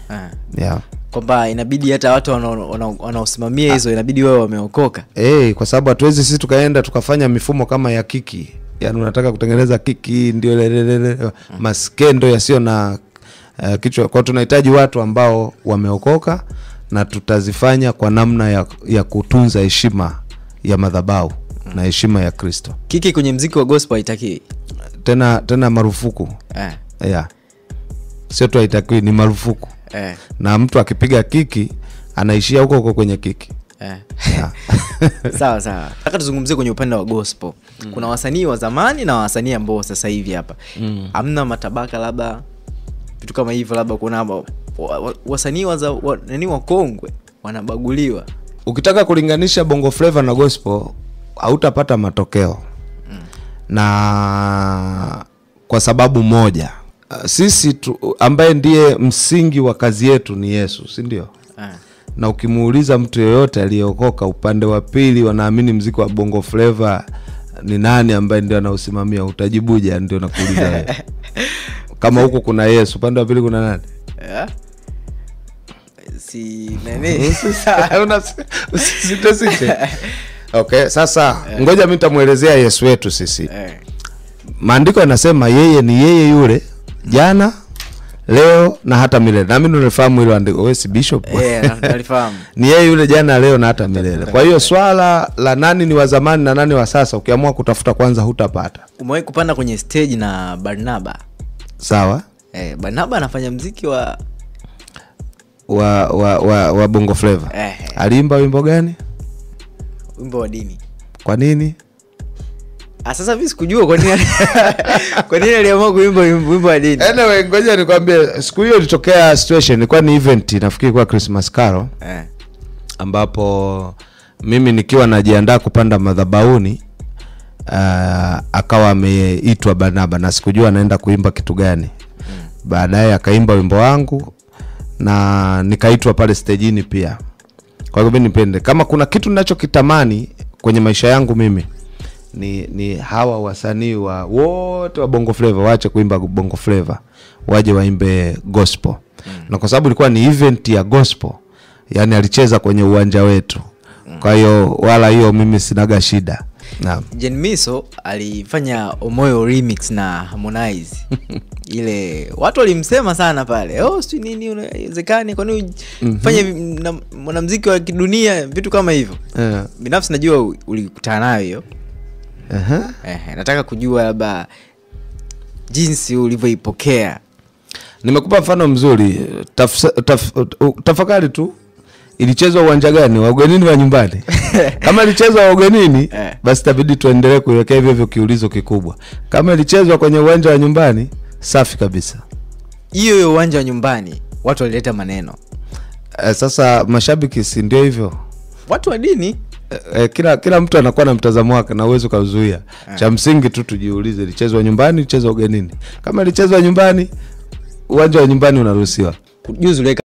Ah. yeah. kwamba inabidi hata watu wanao- wanao- wanaosimamia hizo inabidi wao wameokoka hey, kwa sababu hatuwezi sisi tukaenda tukafanya mifumo kama ya kiki yaani unataka kutengeneza kiki ndio lelelele maskendo yasiyo na uh, kichwa kwao tunahitaji watu ambao wameokoka na tutazifanya kwa namna ya, ya kutunza heshima ya madhabau na heshima ya kristo kiki kwenye mziki wa gospel haitakiwi tena tena marufuku eh, yeah. sio tu haitakiwi ni marufuku eh, na mtu akipiga kiki anaishia huko huko kwenye kiki eh. yeah. sawa sawa nataka tuzungumzie kwenye upande wa gospel mm. kuna wasanii wa zamani na wasanii ambao sasa hivi hapa Mm. hamna matabaka labda vitu kama hivyo labda kuna wa- wa- wasanii wa, za- wa, nani wakongwe wanabaguliwa ukitaka kulinganisha bongo flava na gospel hautapata matokeo na kwa sababu moja uh, sisi tu, ambaye ndiye msingi wa kazi yetu ni yesu si ndio eh. na ukimuuliza mtu yeyote aliyeokoka upande wa pili wanaamini mziki wa bongo flava ni nani ambaye ndio anausimamia utajibuja ndio nakuuliza wewe kama huku kuna yesu upande wa pili kuna nani Eh? si nani Una- usisite-site. okay sasa ngoja mi nitamwelezea yesu wetu sisi eh. maandiko yanasema yeye ni yeye yule jana leo na hata milele nami nalifahamu hilo andiko we si bishop Eh, na- nalifahamu ni yeye yule jana leo na hata milele kwa hiyo swala la nani ni wa zamani na nani wa sasa ukiamua kutafuta kwanza hutapata umewahi kupanda kwenye stage na barnaba sawa eh, barnaba anafanya mziki wa wa wa, wa, wa bongo flava eh, aliimba wimbo gani wimbo wa dini kwa nini Ah, sasa mi sikujua kwa nini kwa nini aliamua kuimba wimbo wimbo wa dini anyway ngoja nikwambie siku hiyo ilitokea situation ilikuwa ni event nafikiri kwa christmas caro eh. ambapo mimi nikiwa najiandaa kupanda madhabauni uh, akawa ameitwa barnaba na sikujua anaenda kuimba kitu gani baadaye akaimba wimbo wangu na nikaitwa pale stejini pia kwa hivyo mi nipende kama kuna kitu ninachokitamani kwenye maisha yangu mimi ni ni hawa wasanii wa wote wa bongo flava waache kuimba bongo flava waje waimbe gospel mm. na kwa sababu ilikuwa ni event ya gospel yani alicheza kwenye uwanja wetu kwa hiyo wala hiyo mimi sinaga shida naam jen miso alifanya omoyo remix na harmonize ile watu walimsema sana pale oh, sijui nini unawezekani kwani ufanye mm mwanamziki wa kidunia vitu kama hivyo Eh, binafsi najua u- ulikutana nayo hiyo aha. eh, nataka kujua labda jinsi ulivyoipokea nimekupa mfano mzuri taf, taf, u- tafakari tu ilichezwa uwanja gani wa ugenini wa nyumbani kama ilichezwa wa ugenini Eh. basi tabidi tuendelee kuiwekea hivyo hivyo kiulizo kikubwa kama ilichezwa kwenye uwanja wa nyumbani safi kabisa hiyo hiyo uwanja wa nyumbani watu walileta maneno eh, sasa mashabiki si ndio hivyo watu wa dini eh, eh, kila kila mtu anakuwa na mtazamo wake na uwezi ukauzuia cha msingi tu tujiulize ilichezwa nyumbani ilichezwa ugenini kama ilichezwa nyumbani uwanja wa nyumbani unaruhusiwa juzi uliweka